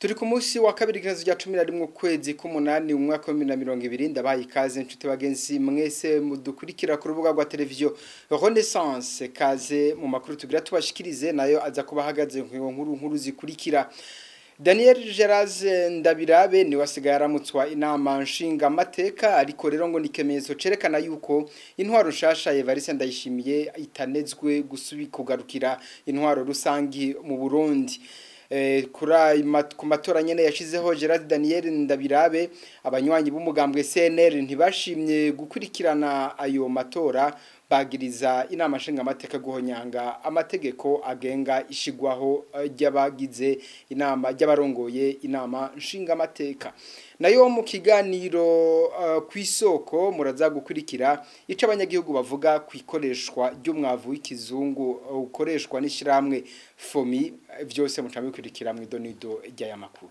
turi ku munsi wa kabiri ikibazo rya cumi na rimwe ukwezi k'umunani mu mwaka wa bibiri na mirongo ibiri ndabaye ikaze inshuti bagenzi mwese mudukurikira ku rubuga rwa televiziyo renaissance kaze mu makuru tugira tubashikirize nayo aza kuba ahagaze ku nkuru nkuru zikurikira Daniel Geraze Ndabirabe ni wasigaye aramutswa inama nshinga mateka ariko rero ngo nikemezo cerekana yuko intwaro nshasha Evariste Ndayishimiye itanezwe gusubi kugarukira intwaro rusangi mu Burundi eh kura ku matora nyene yashizeho Gerard Daniel Ndabirabe abanywanyi b'umugambwe CNL ntibashimye gukurikirana ayo matora bagiriza inama nshinga amateka guhonyanga amategeko agenga ishigwaho ry'abagize inama ry'abarongoye inama nshinga amateka nayo mu kiganiro uh, kwisoko muraza gukurikira ico abanyagihugu bavuga kwikoreshwa ry'umwavu w'ikizungu ukoreshwa uh, n'ishiramwe fomi vyose mucamwe kurikira mu idonido ry'aya makuru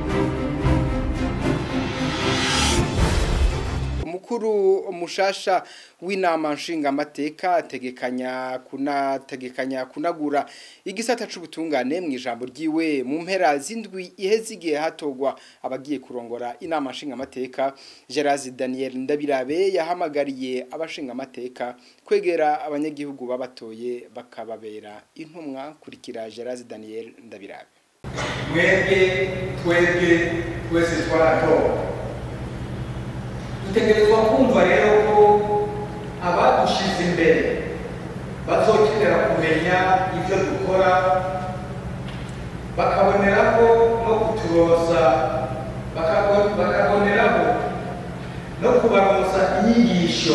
umukuru umushasha w'inama nshinga amateka ategekanya kunategekanya kunagura igisata c'ubutungane mu ijambo ryiwe mu mpera z'indwi iheze igihe hatogwa abagiye kurongora inama nshinga amateka Gerard Daniel Ndabirabe yahamagariye abashinga amateka kwegera abanyagihugu babatoye bakababera intumwa kurikira Gerard Daniel Ndabirabe mwebwe twebwe twese twaratowe dutegerezwa kumva rero ko abadushize imbere bazokenera kumenya ibyo dukora bakaboneraho no kuturoza bakaboneraho no kubaroza inyigisho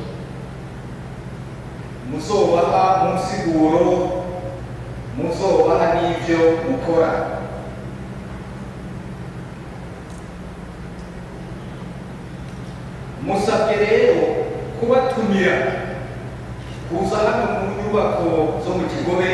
muzobaha mu nsiguro muzobaha n'ibyo mukora musabye rero kubatumira kuza hano mu nyubako zo mu kigobe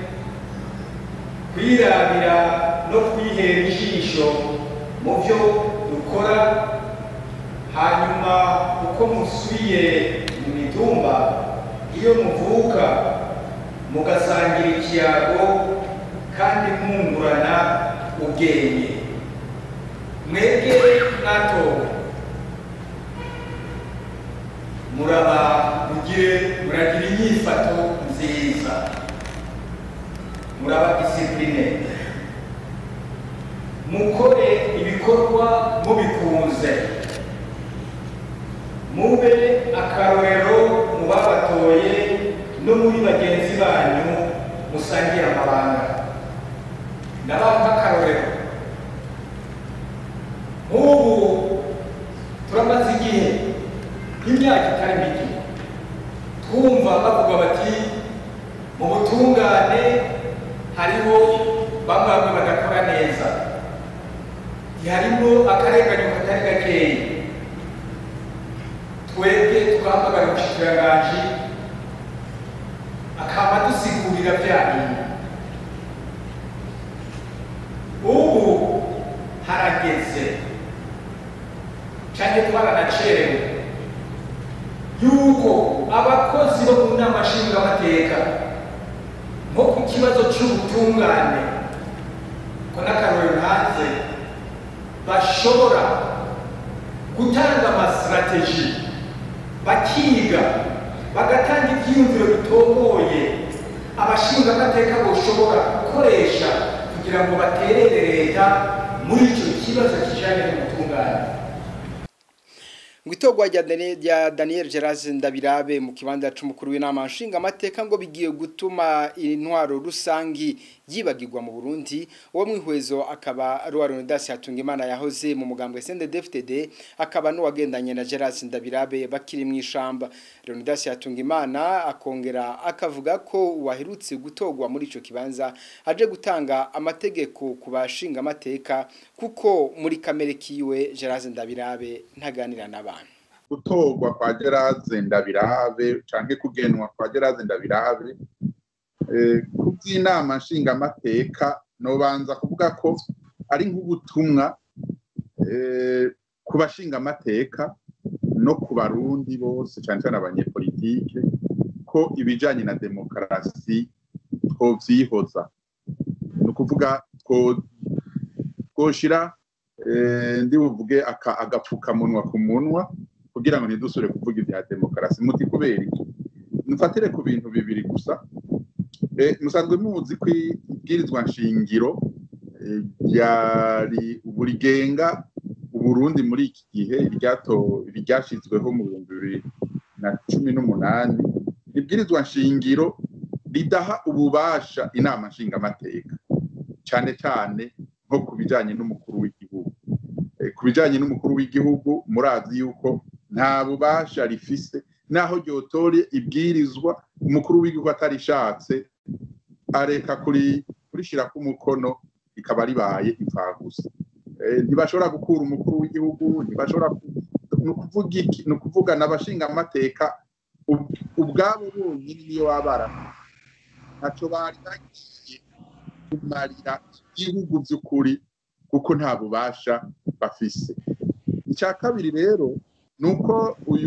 kwirabira no kwihera ijisho mu byo dukora hanyuma uko musubiye mu mitumba iyo muvuka mugasangira ikiyago kandi mwungurana ubwenge mwebwe mwatowe muraba mugire muragira inyifato nziza muraba disipline mukore ibikorwa mubikunze mube akarorero mu babatoye no muri bagenzi banyu musangira amabanga ndabaha nk'akarorero nk'ubu turamaze igihe imyaka itari mike twumva bavuga bati mu butungane hariho bamwe bamwe badakora neza ntiharimo akarenganyo katari gakeya twebwe twahamagara umushikiranganji akaba dusigurira bya bintu ubu harageze cyane twaranacerewe yuko abakozi bo mu nama nshingamateka nko ku kibazo cy'ubutungane ko n'akarorero hanze bashobora gutanga amasitrategi bakiga bagatanga ibyiyumviro bitomboye abashingamateka boshobora gukoresha kugira ngo baterere leta muri icyo kibazo kijyanye n'ubutungane Ngwitogwa rya Daniel Geraze Ndabirabe mu kibanza c'umukuru w'inama nshinga amateka ngo bigiye gutuma intwaro rusangi yibagirwa mu Burundi uwo mwihwezo akaba ari wa Leonidas Hatungimana yahoze mu mugambwe CNDD-FDD akaba n'uwagendanye na Geraze Ndabirabe bakiri mu ishamba Leonidas Hatungimana akongera akavuga ko waherutse gutogwa muri ico kibanza aje gutanga amategeko ku bashinga amateka kuko muri kamere kiwe Geraze Ndabirabe ntaganira n'aba gutorwa kwa Geraze Ndabirabe canke kugenwa kwa Geraze Ndabirabe ku by'inama nshingamateka nobanza kuvuga ko ari nk'ubutumwa ku bashingamateka no ku barundi bose cyane cyane abanyepolitike ko ibijyanye na demokarasi twovyihoza ni ukuvuga twoshira ndi buvuge agapfukamunwa ku munwa kugira ngo ntidusure kuvuga ibya demokarasi muti kubera iki mufatire ku bintu bibiri gusa musanzwe muzi ko ibwirizwa nshingiro burigenga uburundi muri iki gihe ryashyizweho mu bihumbi bibiri na cumi n'umunani ibwirizwa nshingiro ridaha ububasha inama nshingamateka cyane cyane nko ku bijyanye n'umukuru w'igihugu ku bijyanye n'umukuru w'igihugu murazi yuko nta bubasha rifise naho ryotore ibwirizwa umukuru w'igihugu atarishatse areka kurishyira ku mukono rikaba ribaye imfagusa ntibashobora gukura umukuru w'igihugu ntibashobora ni ukuvugana abashingamateka ubwabo bonyine niyo wabara ntacyo bari bagiye kumarira igihugu by'ukuri kuko nta bubasha bafise icya kabiri rero ni uko uyu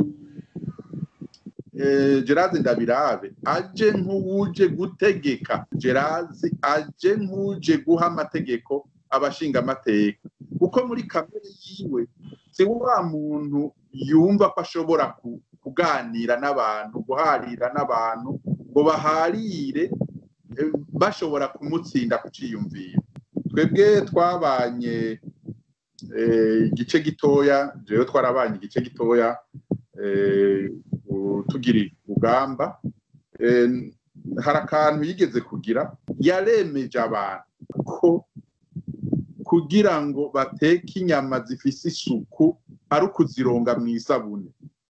gerard ndabirabe aje nk'uwuje gutegeka gerard aje nk'uje guha amategeko abashingamateka kuko muri kamere yiwe si wa muntu yumva ko ashobora kuganira n'abantu guharira n'abantu ngo baharire bashobora kumutsinda ku cyiyumviro twebwe twabanye igice gitoya rero twarabanye igice gitoya tugira urugamba hari akantu yigeze kugira yaremeje abantu ko kugira ngo bateke inyama zifise isuku ari ukuzironga mu isabune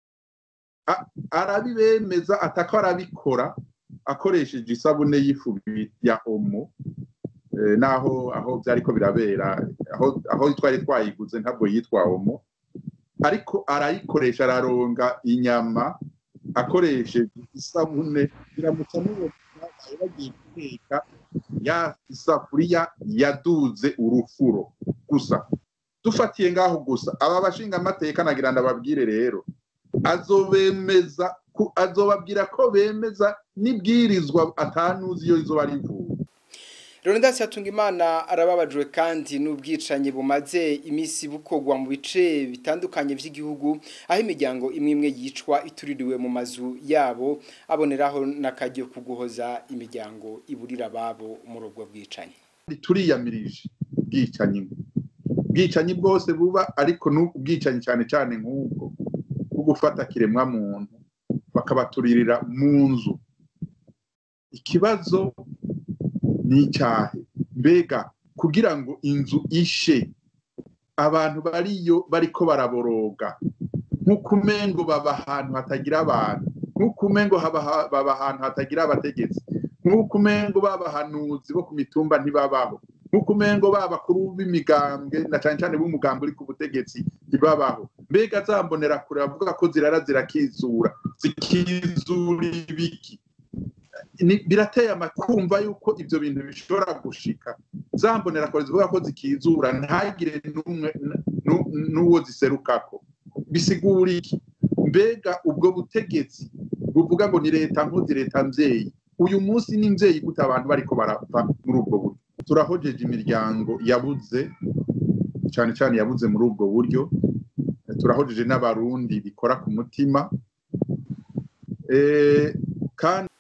arabibemeza atako arabikora akoresheje isabune y'ifu ya omo naho aho byari ko birabera aho twari twayiguze ntabwo yitwa omo ariko arayikoresha araronga inyama akoresheje isabune biramutse amubona bagiye guteka ya isafuriya yaduze urufuro gusa dufatiye ngaho gusa aba bashinga amateka nagira ndababwire rero azobemeza azobabwira ko bemeza n'ibwirizwa atanuzi iyo izuba rivuye Leonidas Hatungimana arababajwe kandi n'ubwicanyi bumaze imisi bukogwa mu bice bitandukanye by'igihugu aho imiryango imwe imwe yicwa ituririwe mu mazu yabo aboneraho n'akajyo kuguhoza imiryango iburira babo muri ubwo bwicanyi turiyamirije ubwicanyi ubwicanyi bwose buba ariko n'ubwicanyi cyane cyane nk'ubwo bwo gufata kiremwa muntu bakabaturirira mu nzu ikibazo ni icyahe mbega kugira ngo inzu ishe abantu bariyo bariko baraboroga nk'uko umengo baba ahantu hatagira abantu nk'uko umengo baba ahantu hatagira abategetsi nk'uko umengo baba ahanuzi bo ku mitumba ntibabaho nk'uko umengo b'abakuru b'imigambwe na cyane cyane b'umugambi uri ku butegetsi ntibabaho mbega zambonera kure bavuga ko zirara zirakizura zikizura ibiki birateye amakumva yuko ibyo bintu bishobora gushika zambonera kure zivuga ko zikizura ntagire n'uwo ziserukako bisigura iki mbega ubwo butegetsi buvuga ngo ni leta nkozi leta mvyeyi uyu munsi ni mvyeyi gute abantu bariko barapfa muri ubwo buryo turahojeje imiryango yabuze cyane cyane yabuze muri ubwo buryo turahojeje n'abarundi bikora ku mutima kandi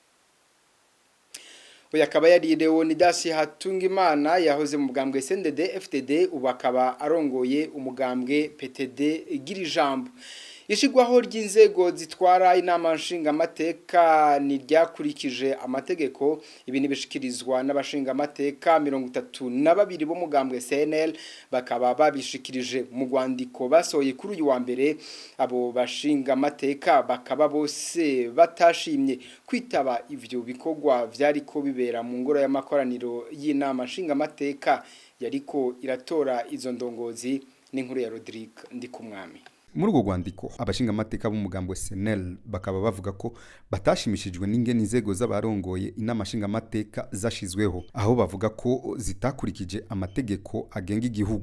uyu akaba yari Leonidas Hatungimana yahoze mu mugambwe SNDD FTD ubu akaba arongoye umugambwe PTD Girijambo ishigwaho ry'inzego zitwara inama nshingamateka ni ryakurikije amategeko ibi nibishikirizwa n'abashingamateka mirongo itatu na babiri b'umugambwe CNL bakaba babishikirije mu rwandiko basohoye kuri uyu wa mbere abo bashingamateka bakaba bose batashimye kwitaba ivyo bikorwa vyariko bibera mu ngoro y'amakoraniro y'inama nshingamateka yariko iratora izo ndongozi n'inkuru ya Rodrigue Ndikumwami muri urwo rwandiko abashingamateka b'umugambo senel bakaba bavuga ko batashimishijwe n'ingene inzego z'abarongoye inama nshingamateka zashizweho aho bavuga ko zitakurikije amategeko agenga igihugu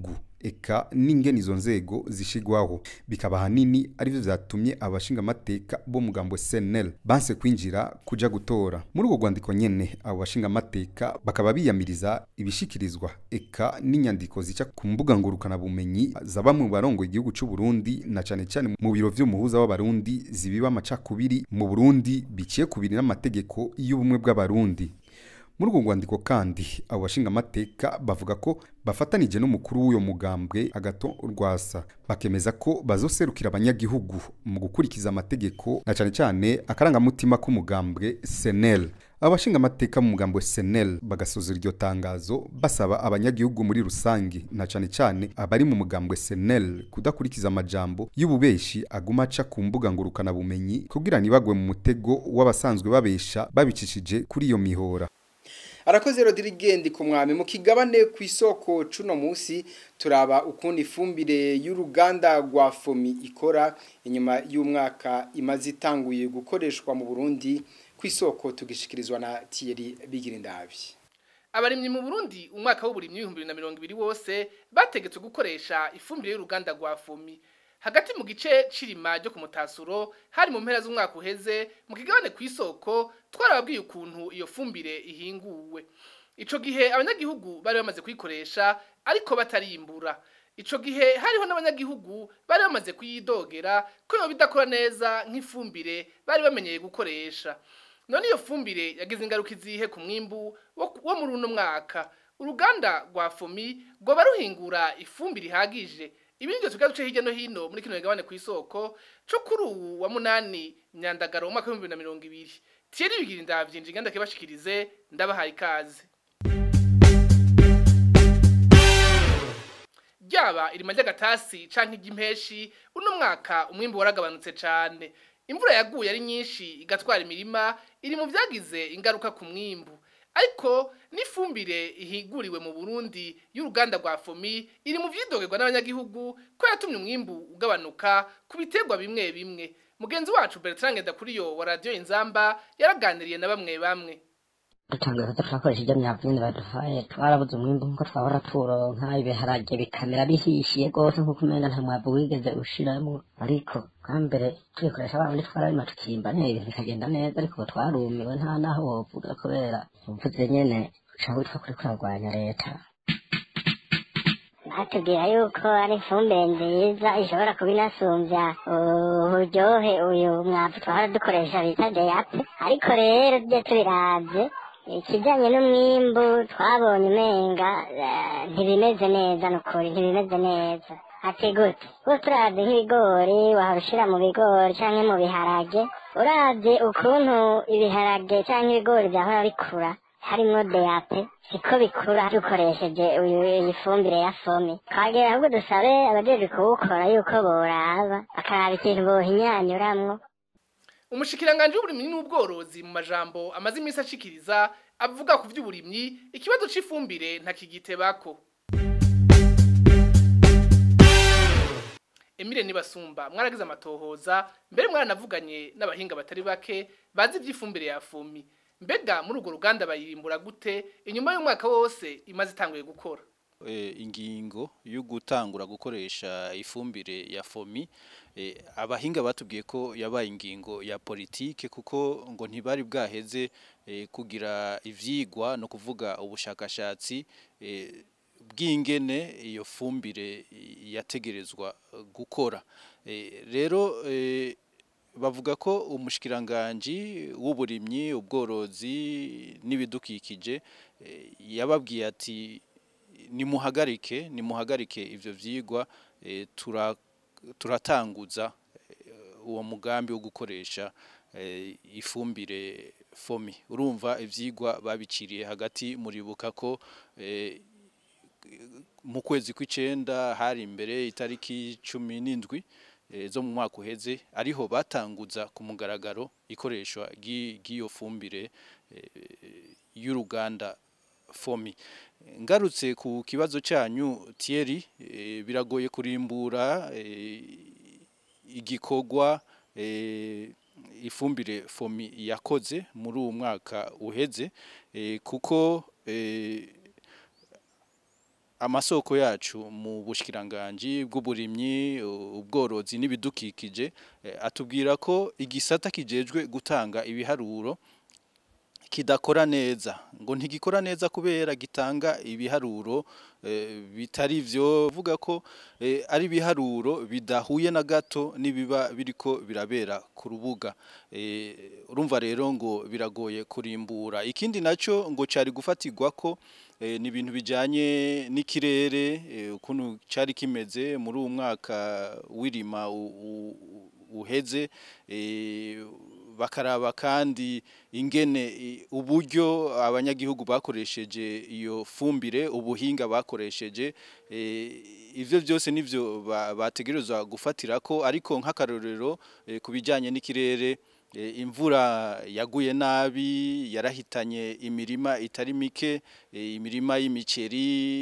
eka n'ingene izo nzego zishigwaho bikaba hanini arivyo vyatumye abashinga amateka bo mugambo SNL banse kwinjira kuja gutora muri urwo rwandiko nyene abo bashinga amateka bakaba biyamiriza ibishikirizwa eka n'inyandiko zica ku mbuga ngurukana bumenyi za bamwe mu barongo igihugu c'u Burundi na cane cane mu biro vy'umuhuza w'abarundi zibiba amacakubiri mu Burundi biciye kubiri n'amategeko y'ubumwe bw'abarundi muri urwo rwandiko kandi abo bashinga amateka bavuga ko bafatanije n'umukuru w'uyo mugambwe agato rwasa bakemeza ko bazoserukira abanyagihugu mu gukurikiza amategeko na cane cane akarangamutima k'umugambwe senel abashinga amateka mu mugambo senel bagasozera iryo tangazo basaba abanyagihugu muri rusange na cane cane abari mu mugambwe senel kudakurikiza amajambo y'ububeshi aguma aca ku mbuga ngurukana bumenyi kugira ntibagwe mu mutego w'abasanzwe babesha babicishije kuri iyo mihora arakoze rodirigende ku mwami mu kigabane ku isoko cuno munsi turaba ukundi ifumbire y'uruganda rwa fomi ikora inyuma y'umwaka imaze itanguye gukoreshwa mu burundi ku isoko tugishikirizwa na tiyeri bigirindabi abarimyi mu Burundi umwaka w'uburimyi w'ibihumbi bibiri na mirongo ibiri wose bategetswe gukoresha ifumbire y'uruganda rwa fomi hagati mu gice cirima ryo ku mutasuro hari mu mpera z'umwaka uheze mu kigabane ku isoko twarababwiye ukuntu iyo fumbire ihinguwe ico gihe abanyagihugu bari bamaze kuyikoresha ariko batarimbura ico gihe hariho n'abanyagihugu bari bamaze kuyidogera ko yoba idakora neza nk'ifumbire bari bamenyeye gukoresha none iyo fumbire yagize ingaruka izihe ku mwimbu wo wo muri uno mwaka uruganda rwa fomi rwoba ruhingura ifumbire ihagije ibi nivyo tugira duce hirya no hino muri kino migabane ku isoko co kuri uwu wa munani myandagaro mu mwaka w'ibihumbi bibiri na mirongo ibiri Thierry bigira indavyinji nganda kibashikirize ndabahaye ikaze ryaba irima ry'agatasi canke iry'impeshi uno mwaka umwimbu waragabanutse cane imvura yaguye ari nyinshi igatwara imirima iri mu vyagize ingaruka ku mwimbu ariko n'ifumbire ihiguriwe mu Burundi y'uruganda rwa Fomi iri mu vyidogerwa n'abanyagihugu ko yatumye umwimbu ugabanuka ku biterwa bimwe bimwe mugenzi wacu Bertrand Ndakuriyo wa Radio Inzamba yaraganiriye na bamwe bamwe dutangiye kuza turakoresha ibyo myavu nyine baduhaye twarabuze umwimbu nkuko twahora turonka ibiharage bikamera bihishiye rwose nkuko umenga nta mwavu wigeze ushiramo ariko bwa mbere tubikoresha babandi twararima tukimba nyine ibintu bikagenda neza ariko ubu twarumiwe nta naho wovuga kubera uvuze nyene uca witwa kuri kurarwanya leta batubwira yuko ari ifumbire nziza ishobora kuba inasumbya uburyohe uyu mwavu twahora dukoresha bita deyape ariko rero tujye tubiravye ikijanye n'umwimbu twabonye umenga eh, ntibimeze neza nukuri ntibimeze neza ati gute kuko turavye nk'ibigori wahora ushira mu bigori canke mu biharage uravye ukuntu ibiharage canke ibigori vyahora bikura harimwo deyape siko bikura dukoresheje uyu iyi fumbire ya fomi twagera ahubwo dusabe abajejwe kuwukora yuko boraba bakaraba ikintu bohinyanyuramwo umushikiranganje w'uburimyi n'ubworozi mu majambo amaze iminsi ashikiriza avuga ku vy'uburimyi ikibazo c'ifumbire ntakigitebako Emile Nibasumba mwaragize amatohoza mbere mwaranavuganye n'abahinga batari bake bazi ivy'ifumbire ya fomi mbega muri urwo ruganda bayirimbura gute inyuma y'umwaka wose imaze itanguye gukora eh, ingingo yo gutangura gukoresha ifumbire ya fomi eh, abahinga batubwiye ko yabaye ingingo ya politike kuko ngo ntibari bwaheze eh, kugira ivyigwa no kuvuga ubushakashatsi eh, bw'ingene iyo fumbire yategerezwa gukora eh, rero eh, bavuga ko umushikiranganji w'uburimyi ubworozi n'ibidukikije eh, yababwiye ati nimuhagarike nimuhagarike ivyo vyigwa eh, tura- turatanguza eh, uwo mugambi wo gukoresha eh, ifumbire fomi urumva ivyigwa babiciriye hagati muribuka ko eh, mu kwezi kw'icenda hari imbere itariki cumi n'indwi eh, zo mu mwaka uheze ariho batanguza ku mugaragaro ikoreshwa ry'i- ry'iyo fumbire eh, y'uruganda fomi ngarutse ku kibazo cyanyu Thierry eh, biragoye kurimbura eh, igikorwa eh, ifumbire fomi yakoze muri uwo mwaka uheze eh, kuko eh, amasoko yacu mu bushikiranganje bw'uburimyi ubworozi n'ibidukikije atubwira ko igisata kijejwe gutanga ibiharuro kidakora neza ngo ntigikora neza kubera gitanga ibiharuro bitari byo vuga ko ari ibiharuro bidahuye na gato nibiba biriko birabera ku rubuga urumva rero ngo biragoye kurimbura ikindi nacyo ngo cyari gufatirwa ko ni ibintu bijyanye n'ikirere ukuntu cyari kimeze muri uwo mwaka w'irima uheze bakaraba kandi ingene uburyo abanyagihugu bakoresheje iyo fumbire ubuhinga bakoresheje ibyo byose nibyo bategerezwa gufatira ko ariko nk'akarorero ku bijyanye n'ikirere imvura yaguye nabi yarahitanye imirima itari mike imirima y'imiceri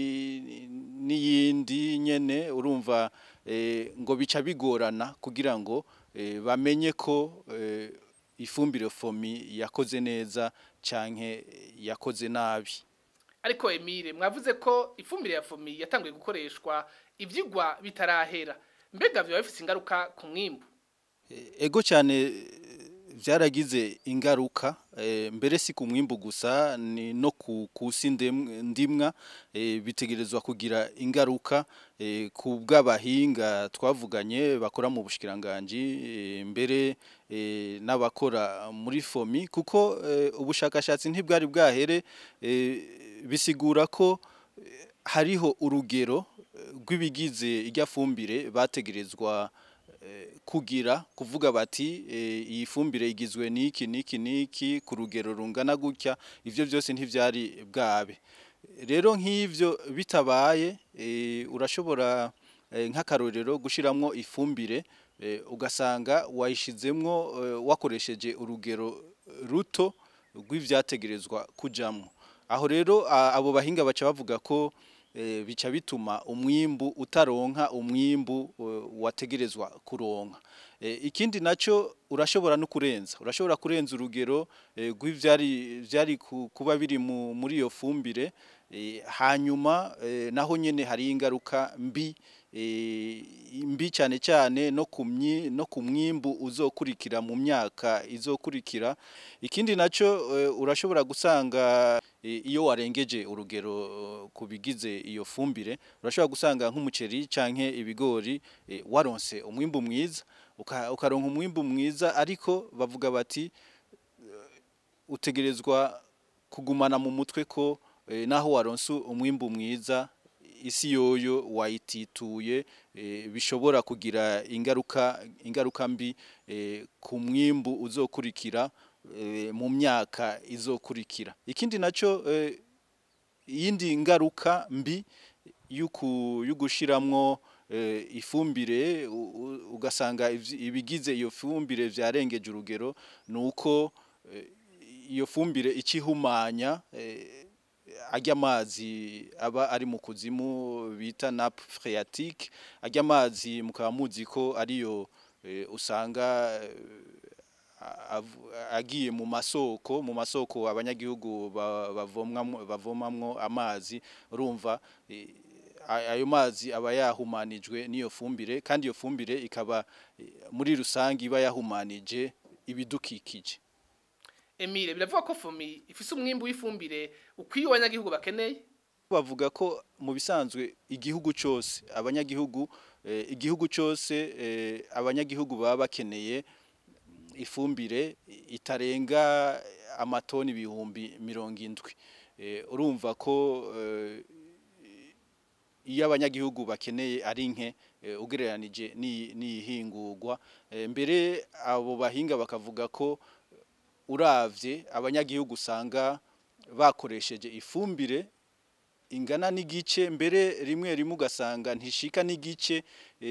n'iyindi nyene urumva ngo bica bigorana kugira ngo bamenye ko ifumbire fomi yakoze neza canke yakoze nabi ariko Emile mwavuze ko ifumbire ya fomi yatanguye gukoreshwa ivyigwa bitarahera mbega byo bifite ingaruka ku mwimbu ego cyane byaragize ingaruka mbere si ku mwimbu gusa ni no ku kusi ndimwa bitegerezwa kugira ingaruka ku bw'abahinga twavuganye bakora mu bushikiranganje mbere n'abakora muri fomi kuko ubushakashatsi ntibwari bwahere bisigura ko hariho urugero rw'ibigize irya fumbire bategerezwa kugira kuvuga bati iyi fumbire igizwe n'iki n'iki n'iki ku rugero rungana gutya ibyo byose ntibyari bwabe rero nk'ibyo bitabaye urashobora nk'akarorero gushyiramo ifumbire ugasanga wayishyizemo wakoresheje urugero ruto rw'ibyategerezwa kujyamo aho rero abo bahinga baca bavuga ko bica bituma umwimbu utaronka umwimbu wategerezwa kuronka ikindi nacyo urashobora no kurenza urashobora kurenza urugero rw'ibyari byari kuba biri muri iyo fumbire hanyuma naho nyine hari ingaruka mbi mbi cyane cyane no ku mwimbu uzokurikira mu myaka izokurikira ikindi nacyo urashobora gusanga iyo warengeje urugero ku bigize iyo fumbire urashobora gusanga nk'umuceri cyangwa ibigori waronse umwimbu mwiza ukaronka umwimbu mwiza ariko bavuga bati utegerezwa kugumana mu mutwe ko naho waronse umwimbu mwiza isi yoyo wayitituye bishobora kugira ingaruka ingaruka mbi ku mwimbu uzokurikira mu myaka izokurikira ikindi nacyo iyindi ngaruka mbi yo gushyiramo ifumbire ugasanga ibigize iyo fumbire byarengeje urugero ni uko iyo fumbire ikihumanya ajya amazi aba ari mu kuzimu bita napu phreatique ajya amazi mukaba muzi ko ariyo usanga agiye mu masoko mu masoko abanyagihugu bavomamwo amazi urumva ayo mazi aba yahumanijwe n'iyo fumbire kandi iyo fumbire ikaba muri rusange iba yahumanije ibidukikije Emile biravuga ko fomi ifise umwimbu w'ifumbire ukwiye abanyagihugu bakeneye bavuga ko mu bisanzwe igihugu cyose abanyagihugu igihugu cyose abanyagihugu baba bakeneye ifumbire itarenga amatoni ibihumbi mirongo indwi urumva ko iyo abanyagihugu bakeneye ari nke ugereranije n'iyihingurwa mbere abo bahinga bakavuga ko uravye abanyagihugu usanga bakoresheje ifumbire ingana n'igice mbere rimwe rimwe ugasanga ntishika n'igice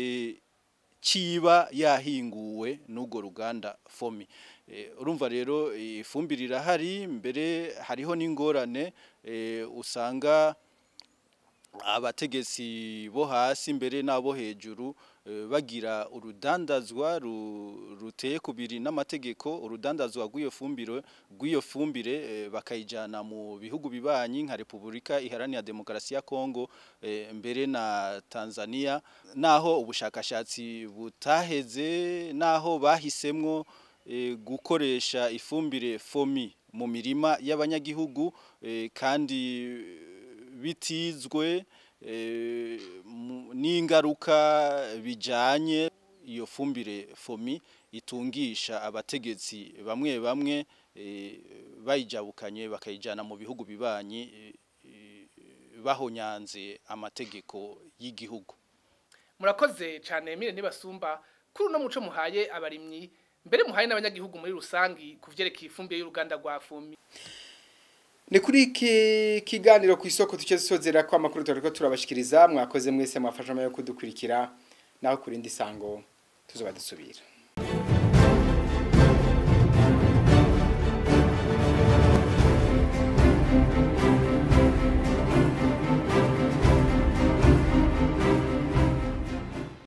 ciba yahinguwe n'urwo ruganda fomi urumva rero ifumbire irahari mbere hariho n'ingorane usanga abategetsi bo hasi mbere n'abo hejuru eh, bagira urudandazwa ru- ruteye kubiri n'amategeko urudandazwa rw'iyo fumbire rw'iyo fumbire eh, bakayijana mu bihugu bibanyi nka Repubulika Iharanira Demokarasi ya Kongo eh, mbere na Tanzania naho ubushakashatsi butaheze naho bahisemwo eh, gukoresha ifumbire fomi mu mirima y'abanyagihugu eh, kandi bitizwe eh, mu- n'ingaruka bijanye iyo fumbire fomi itungisha abategetsi bamwe bamwe eh, bayijabukanye bakayijana mu bihugu bibanyi eh, eh, bahonyanze amategeko y'igihugu murakoze cyane mire ntibasumba kuri uno muco muhaye abarimyi mbere muhaye n'abanyagihugu muri rusangi ku vyerekeye ifumbire y'uruganda rwa fumi ni kuri iki kiganiro ku isoko tuce dusozera ko amakuru turiko turabashikiriza mwakoze mwese mwafasha yo kudukurikira naho kurindi sango tuzoba dusubira